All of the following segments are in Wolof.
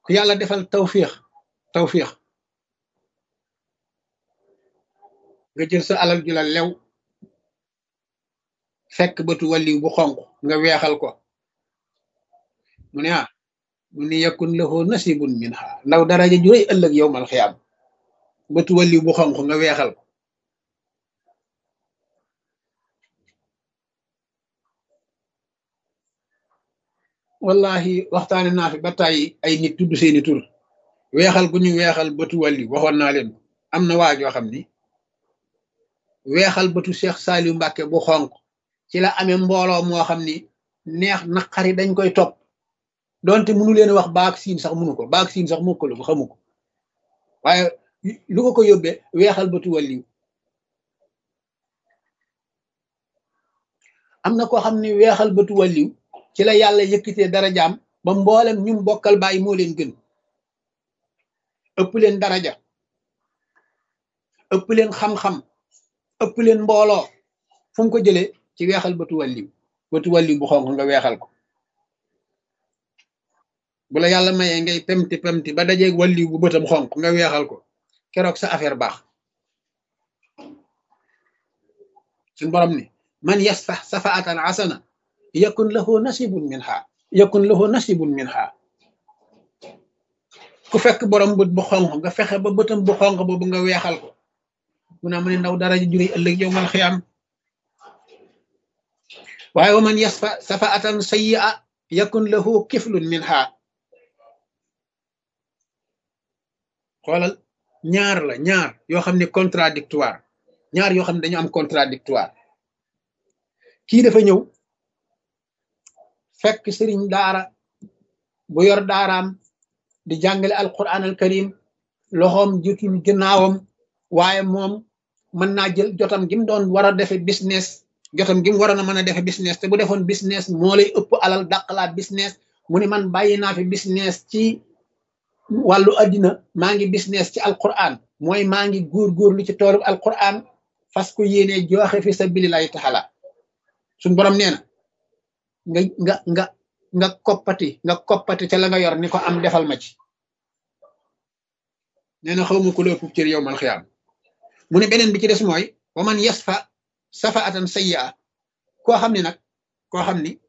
ku yàlla defal tawfiix tawfiix nga jël sa alal ju la lew fekk bëtu wàlliw bu xonq nga weexal ko mu ne ah mu ni yakun lahu nasibun minha ndaw daraja ju rëy ëllëg yowmal xiyaam bëtu wàlliw bu xonq nga weexal ko wallahi waxtaane naa fi ba tàyyi ay nit tudd seeni tur weexal gu ñu weexal bëtu wàlliw waxoon naa leen am na waa joo xam ni weexal bëtu Cheikh Saliou Mbàkke bu xonq ci la amee mbooloo moo xam ni neex naqari dañ koy topp donte mënu leen wax baak siin sax mënu ko baak siin sax mokkalu ko xamu ko waaye lu ko ko yóbbee weexal bëtu wàlliw am na koo xam ne weexal bëtu wàlliw ci la yàlla yëkkitee darajaam ba mboolem ñum bokkal bàyyi moo leen gën ëpp leen daraja ëpp leen xam-xam ëpp leen mbooloo fu mu ko jëlee ci weexal bëtu wàlliw bëtu wàlliw bu xonq nga weexal ko bu la yàlla mayee ngay pemti pemti ba dajeeg wàlliw bu bëtam xonq nga weexal ko keroog sa affaire baax suñ borom ni man yasfax safaatan asana yakun lahu nasibun minha yakun lahu nasibun minha ku fekk borom bët bu xonq nga fexe ba bëtam bu xonq boobu nga weexal ko mu naa mu ne ndaw dara ji juree ëllëg yow mal xiyaam waaye wa man yasfa safaatan sayyi'a yakun lahu kiflun minha xoolal ñaar la ñaar yoo xam ne contradictoire ñaar yoo xam ne dañu am contradictoire kii dafa ñëw fekk sëriñ daara bu yor daaraam di jàngale alquran al karim loxoom jutul ginnaawam waaye moom mën naa jël jotam gi mu doon war a defe business jotam gi mu waroon a mën a defe business te bu defoon business moo lay ëpp alal dàqalaat business mu ne man bàyyi naa fi business ci wàllu addina maa ngi business ci alquran mooy maa ngi góor-góorlu ci toolu alquran fas ko yéene joxe fi sabilillahi taala suñ borom nee na nga nga nga nga koppati nga koppati ca la nga yor ni ko am defal ma ci nee na xawma ku la ëpp cër yow mal xiyaam mu ne beneen bi ci des mooy wa man yasfa safaatan sayyi'a koo xam ne nag koo xam ni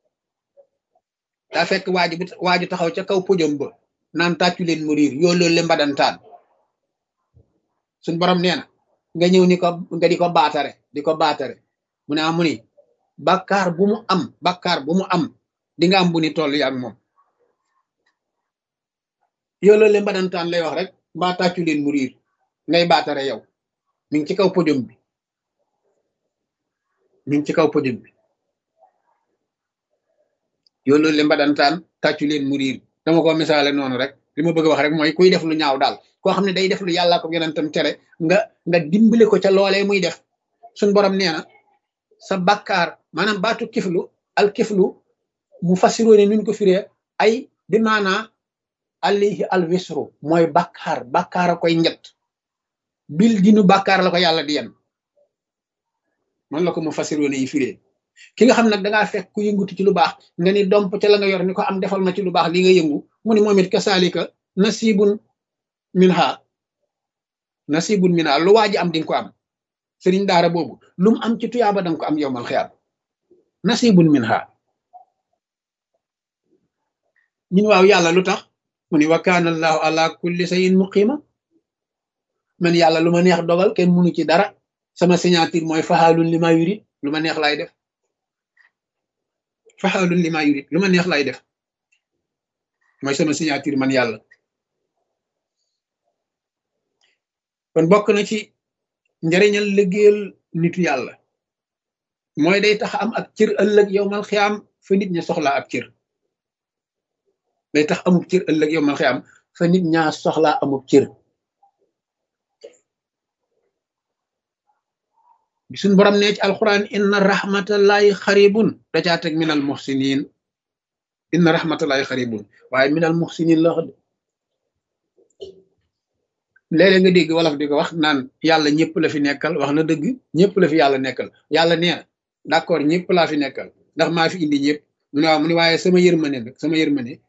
daa fekk waaju waaju taxaw ca kaw pojom ba naan tàccu leen mu riir yoo loolu le mbadantaan suñ borom nee na nga ñëw ni ko nga di ko baatare di ko baatare mu ne amu ni bàkkaar bu mu am bàkkaar bu mu am di nga am bu ni toll yaag moom yoo loolu le mbadantaan lay wax rek mbaa tàccu leen mu riir ngay baatare yow mi ngi ci kaw podium bi mi ngi ci kaw podium bi yoo loolu le mbadantaan tàccu leen mu riir dama ko misaale noonu rek li ma bëgg a wax rek mooy kuy def lu ñaaw daal koo xam ne day def lu yàlla ko yonentam tere nga nga dimbale ko ca loolee muy def suñ borom nee na sa bakkaar maanaam baatu kiflu al kiflu mu fasiroo ne nuñ ko firee ay bi maanaa alayhi al wisru mooy bakkaar bakkaar a koy njët bil dinu bakkaar la ko yàlla di yen man la ko mu fasiroo ne yi firee ki nga xam nag dangaa fekk ku yëngutu ci lu baax nga ni domp ca la nga yor ni ko am defal ma ci lu baax li nga yëngu mu ni moom it kasaalika nasibun minha nasibun minha lu waa ji am di nga ko am sëriñ daara boobu lu mu am ci tuyaaba danga ko am yowmal xiyaam nasibun minha ñun waaw yàlla lu tax mu ni wa kaana allahu ala kulli shay'in muqima man yàlla lu ma neex dogal kenn munu ci dara sama signature mooy faxaalun li ma yurit lu ma neex lay def faxaalun li ma yurit lu ma neex lay def mooy sama signature man yàlla kon bokk na ci njariñal liggéeyal nitu yàlla mooy day tax am ak cër ëllëg yowmal xiyaam fa nit ña soxlaa ab cër day tax amub cër ëllëg yowmal xiyaam fa nit ñaa soxlaa amub cër bi suñ borom nee ci alquran inna rahmatallahi xaribun da caa teg minal muxsinin inna rahmatallahi xaribun waaye minal muxsinin la wax de léeg-léeg nga dégg wolof di ko wax naan yàlla ñëpp la fi nekkal wax na dëgg ñëpp la fi yàlla nekkal yàlla nee na d'accord ñëpp laa fi nekkal ndax maa fi indi ñëpp mu ne waaw mu ne waaye sama yërmande nag sama yërmande